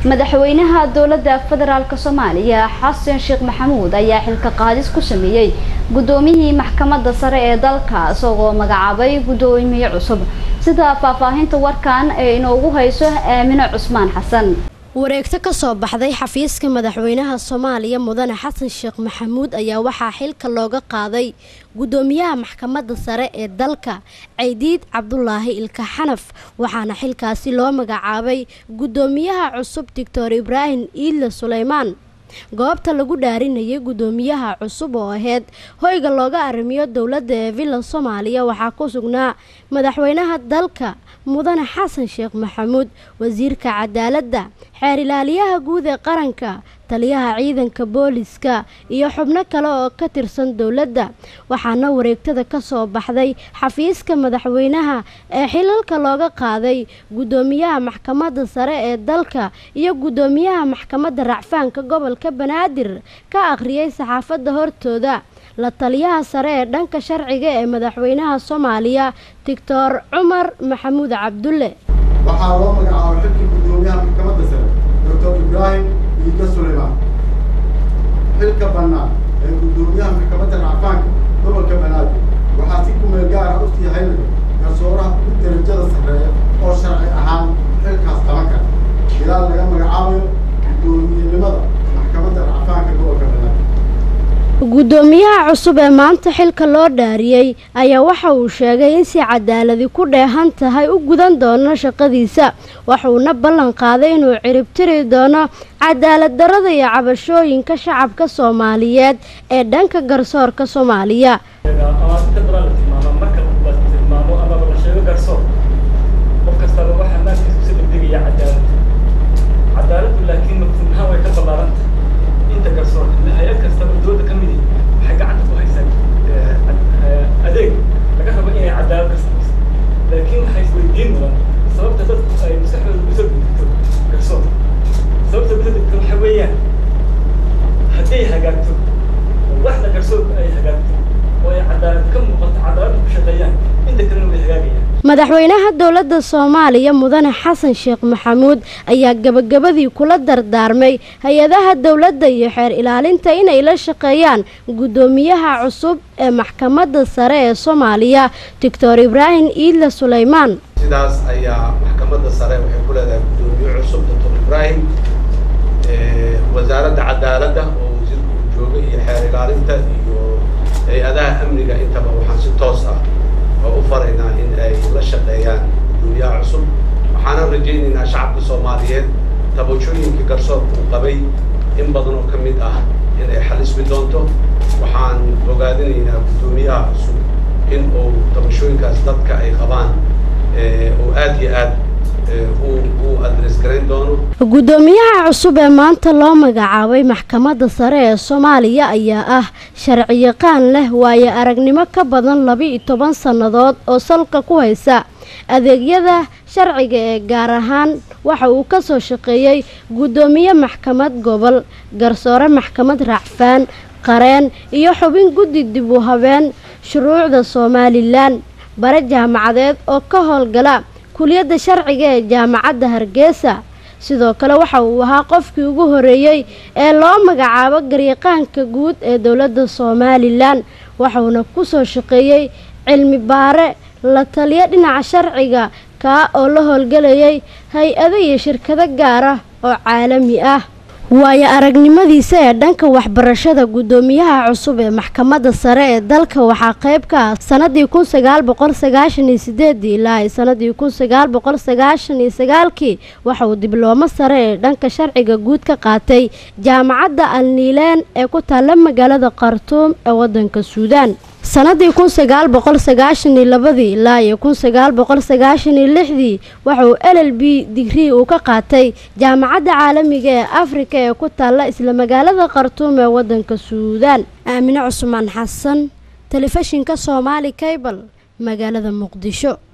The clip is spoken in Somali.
madaxweynaha dowladda federaalk soomaaliya xasan sheekh maxamuud ayaa xilka qaadis ku sameeyey guddoomiyihii maxkamadda sare ee dalka isagoo magacaabay guddoomiye cusub sida faahfaahinta warkan ee inoogu hayso aamino cusmaan xasan wareegto ka soo baxday xafiiska madaxweynaha soomaaliya mudane xasan sheekh maxamuud ayaa waxaa xilka looga qaaday guddoomiyaha maxkamadda sare ee dalka caydiid cabdulaahi ilka xanaf waxaana xilkaasi loo magacaabay guddoomiyaha cusub doctor ibraahim iidle suleymaan goobta lagu dhaarinayay guddoomiyaha cusub oo aheyd hoyga looga arrimiyo dowladda ee villa soomaaliya waxaa ku sugnaa madaxweynaha dalka mudane xasan sheekh maxamuud wasiirka cadaaladda xeer ilaaliyaha guud ee qaranka taliyaha ciidanka booliska iyo xubno kale oo ka tirsan dowladda waxaana wareegtada ka soo baxday xafiiska madaxweynaha ee xilalka looga qaaday guddoomiyaha maxkamadda sare ee dalka iyo guddoomiyaha maxkamadda racfaanka gobolka banaadir ka akhriyay saxaafadda hortooda la taliyaha sare ee dhanka sharciga ee madaxweynaha soomaaliya doctor cumar maxamuud cabdulle waxaa loo magacaabay xilkii guddoomiyaha maxkamadda sare doctor ibraahim iidle suleymaan xilka bannaan ee guddoomiyaha maxkamadda racfaanka gobolka banaadir waxaa si kumeel gaar ah u sii haynaya garsooraha ugu darajada sarreeya oo sharci ahaan xilkaas qaban kara ilaal laga magacaabayo guddoomiyenimada maxkamadda racfaanka gobolka banaadir guddoomiyaha cusub ee maanta xilka loo dhaariyey ayaa waxa uu sheegay in si cadaaladi ku dheehan tahay u gudan doono shaqadiisa waxuuna ballan qaaday inuu ciribtiri doono cadaalad darada iyo cabashooyinka shacabka soomaaliyeed ee dhanka garsoorka soomaaliya hay-ad kastaba dooda ka midi waxay gacanta ku haysaa adeeg laga rabo inay cadaalad ka samayso laakiin waxay isweydiin mudan sababta dadku ay maskaxdooda usoo degto garsoor sababta usoo degto waxa weeyaan hadday hagaagto oo waxda garsoorka ay hagaagto oo ay cadaalad ka muuqato cadaalad ku shaqeeyaan inta kalena way hagaagayaan madaxweynaha dowladda soomaaliya mudane xasan sheekh maxamuud ayaa gebagabadii kula dardaarmay hay-adaha dowladda iyo xeer ilaalinta inay la shaqeeyaan guddoomiyaha cusub ee maxkamadda sare ee soomaaliya doctor ibraahim iidle suleymaan sidaas ayaa maxkamadda sare waxay ku leedahay guddoomiye cusub doctor ibraahim wasaaradda cadaaladda oo wasiirku uu joogay iyo xeer ilaalinta iyo hay-adaha amniga intaba waxaan si toos ah oo u faraynaa in ay la shaqeeyaan guddoomiyaha cusub waxaana rajaynaynaa shacabka soomaaliyeed tabashooyinkii garsoorka uu qabay in badan oo ka mid ah in ay xalismi doonto waxaan ogaadinaynaa guddoomiyaha cusub in uu tabashooyinkaas dadka ay qabaan uu aada iyo aad uu adres garayn doono guddoomiyaha cusub ee maanta loo magacaabay maxkamadda sare ee soomaaliya ayaa ah sharciyaqaan leh waayo aragnimo ka badan laba-iyo toban sannadood oo salka ku haysa adeegyada sharciga ee gaar ahaan waxa uu ka soo shaqeeyey guddoomiye maxkamad gobol garsoore maxkamad racfaan qareen iyo xubin guddi dib u habeen shuruucda somalilan bare jaamacadeed oo ka howlgala kuliyadda sharciga ee jaamacadda hargeysa sidoo kale waxa uu ahaa qofkii ugu horeeyey ee loo magacaabo garyaqaanka guud ee dowladda somalilan waxauna ku soo shaqeeyey cilmi baare la taliyo dhinaca sharciga kaa oo la howlgelayay hay-ado iyo shirkado gaar ah oo caalami ah waayo aragnimadiisa ee dhanka waxbarashada guddoomiyaha cusub ee maxkamadda sare ee dalka waxaa qayb ka ah sanadii kun sagaal boqol sagaashan iyo sideedii ilaa ay sanadii kun sagaal boqol sagaashan iyo sagaalkii waxa uu dibloomo sare ee dhanka sharciga guud ka qaatay jaamacadda alniileen ee ku taalla magaalada khartuum ee waddanka suudaan sanadii kun sagaal boqol sagaashan iyo labadii ilaa iyo kun sagaal boqol sagaashan iyo lixdii waxa uu l l b digrii uu ka qaatay jaamacadda caalamiga ee afrika ee ku taalla isla magaalada khartuum ee waddanka suudaan aamine cusmaan xasan telefishinka soomaali cable magaalada muqdisho